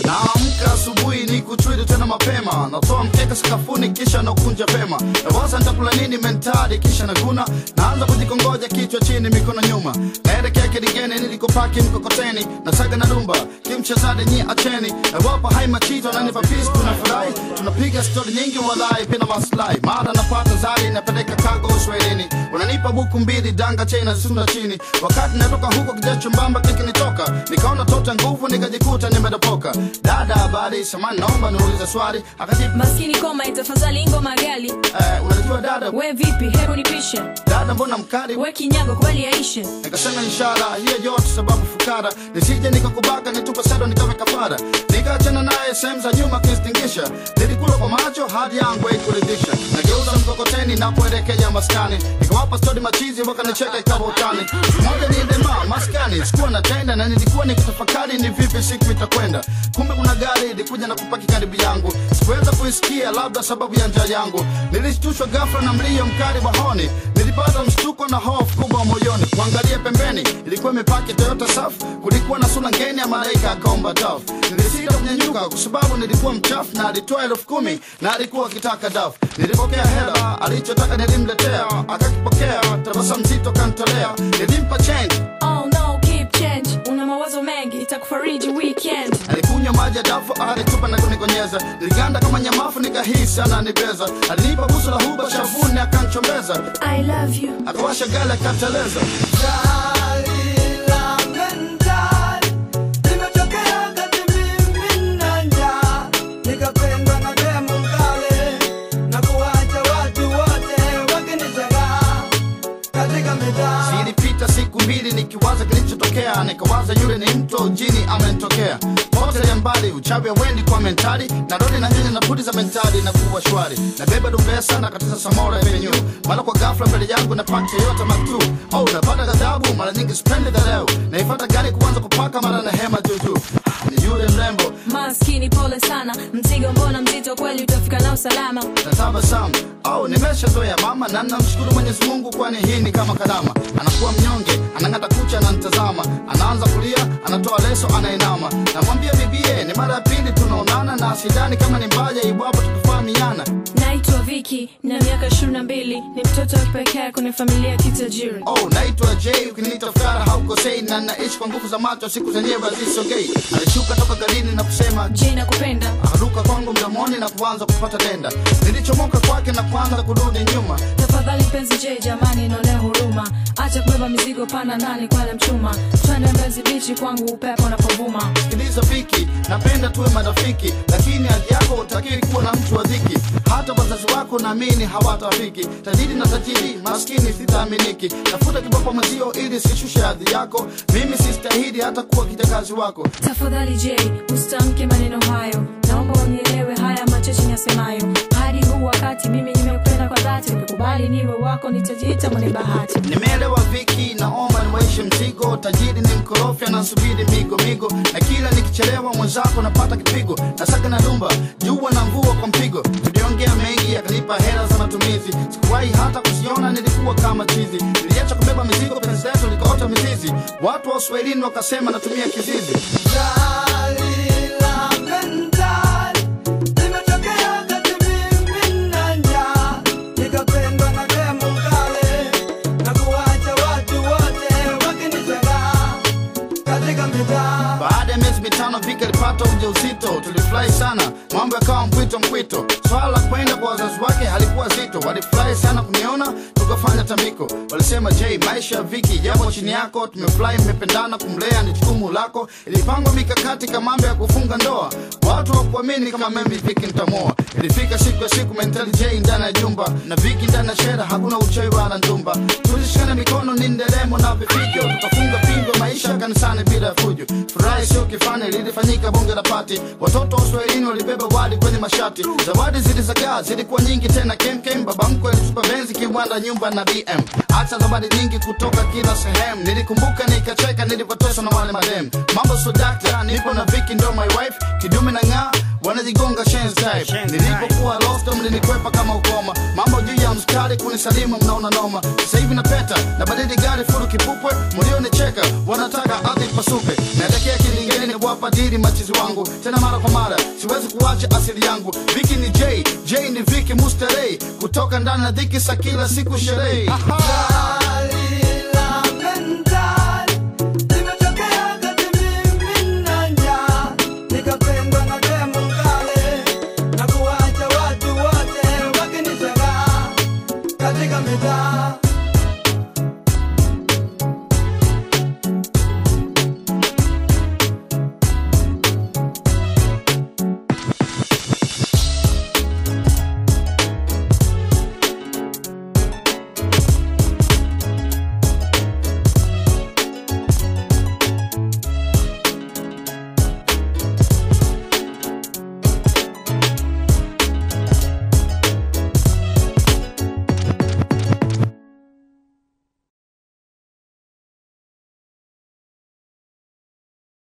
naamka asubuhi ni kuchwili tena mapema natoa mkeka sakafuni kisha nakunja pema nawaza nitakula nini mentari kisha naguna naanza kujikongoja kichwa chini mikono nyuma naelekea kidigeni nilikopaki mkokoteni nasaga na dumba kimchezade nyi acheni nawapa hai machito nanipa pisi tunafurahi tunapiga stori nyingi walai pina maslahi mara napata zari napeleka kago uswahilini unanipa buku mbili danga chena sunda chini wakati natoka huko kijacho mbamba kikinitoka nikaona tota nguvu nikajikuta nimedopoka dada habari samani naomba niulize swali akajibu maskini koma itafadhali ngoma gali eh, unajua dada we vipi hebu nipishe dada mbona mkali we kinyago kubali yaishe nikasema inshallah hiyo yote sababu fukara nisije nikakubaka nitupa sado nikawe kafara nikaachana naye sehemu za nyuma kinstingisha nilikula kwa macho hadi yangu haikuridhisha nageuza mkokoteni napoelekea maskani nikawapa stori machizi wakanicheka ikawa utani moja ni dema maskani sikuwa natenda na nilikuwa nikitafakari ni vipi siku itakwenda kumbe kuna gari ilikuja na kupaki karibu yangu sikuweza kuisikia labda sababu ya njaa yangu nilishtushwa ghafla na mlio mkali wa honi nilipata mshtuko na hofu kubwa moyoni kuangalia pembeni ilikuwa imepaki toyota saf kulikuwa na sura ngeni ya malaika akaomba taf nilisita kunyanyuka kwa sababu nilikuwa mchafu na alitoa elfu kumi na alikuwa akitaka daf nilipokea hela alichotaka nilimletea akakipokea tabasamu zito kantolea nilimpa change oh no keep change una mawazo mengi itakufariji weekend alikunywa maji ya dafu alitupa na kunikonyeza niliganda kama nyamafu nikahisi ananibeza alinipa busu la huba shavuni akanchombeza i love you akawasha gala akateleza zilipita siku mbili nikiwaza kilichotokea nikawaza yule ni mto jini amenitokea pote ya mbali uchawi wendi kwa mentali narudi na nyanya na pudi za mentali na kuwa shwari nabeba dumbesa na katiza samora venyu mara kwa ghafla mbele yangu na paki yote matu oh napata ghadhabu mara nyingi sipendi dharau naifata gari kuanza kupaka mara na hema juju ni yule mrembo maskini pole sana mzigo mbona mzito kweli utafika nao salama na tabasamu au nimeshazoea mama na namshukuru mwenyezi mungu kwani hii ni kama kalama anakuwa mnyonge anang'ata kucha ananitazama anaanza kulia anatoa leso anainama namwambia bibie ni mara ya pili tunaonana na sidani kama ni mbaya iwapo tukifahamiana naitwa viki na miaka ishirini na mbili ni mtoto wa kipekee kwenye familia ya kitajiri oh naitwa j ukiniita fukara haukosei na naishi kwa nguvu za macho siku zenyewe hazisogei alishuka toka garini na kusema je nakupenda akaruka kwangu mdomoni na kuanza kupata denda nilichomoka kwake na kuanza kurudi nyuma tafadhali mpenzi je jamani inaonea huruma acha kubeba mizigo pana ndani kwale mchuma twende mbezi bichi kwangu upepo unapovuma sikiliza viki napenda tuwe marafiki lakini hali yako utakiri kuwa na mtu wa dhiki hata wazazi wako naamini hawatafiki tajiri na tajiri maskini sitaaminiki tafuta kiboko mwenzio ili sishushe hadhi yako mimi sistahili hata kuwa kijakazi wako tafadhali je usitamke maneno hayo naomba unielewe haya machache nyasemayo hadi huu wakati mimi nimekupenda kwa dhati ukikubali niwe wako nitajiita mwenye bahati nimeelewa viki naomba niwaishe mzigo tajiri ni mkorofi anasubiri migo migo na kila nikichelewa mwenzako napata kipigo nasaka na dumba jua na mvua kwa mpigo tuliongea mengi yakanipa hela za matumizi sikuwahi hata kuziona nilikuwa kama chizi niliacha kubeba mizigo penzi letu likaota mizizi watu wa uswahilini wakasema natumia kizizi baada ya miezi mitano vika alipata ujauzito tulifurahi sana mambo yakawa mpwito mpwito swala la kwenda kwa wazazi wake halikuwa zito walifurahi sana kuniona tukafanya tambiko walisema j maisha ya viki japo chini yako tumefurahi mmependana kumlea ni jukumu lako ilipangwa mikakati kama mambo ya kufunga ndoa watu wakuamini kama mimi viki ntamoa ilifika siku ya siku mentali j ndani ya jumba na viki ndani ya shera hakuna uchawi wala ndumba tulishikana mikono ni nderemo na vifijo tukafunga pingo maisha kanisani bila ya fujo furahi sio kifani lilifanyika bunge la pati watoto wa uswahilini walibeba wali kwenye mashati zawadi zilizagaa zilikuwa nyingi tena kemkem baba mkwe alitupa benzi kiwanda nyumba na bm hata zawadi nyingi kutoka kila sehemu nilikumbuka nikacheka nilipotoswa na wale madem mambo so dakta nipo na viki ndo my wife kidume na ng'aa wanajigonga shenzi type nilipokuwa lost mlinikwepa kama ukoma mambo juu ya mstari kunisalimu mnaona noma sasa hivi napeta na badili gari furu kipupwe mlionicheka wanataka ardhi pasuke naelekea kilingeni kuwapa dili machizi wangu tena mara kwa mara siwezi kuacha asili yangu viki ni j j ni viki musterei kutoka ndani na dhiki sa kila siku sherehe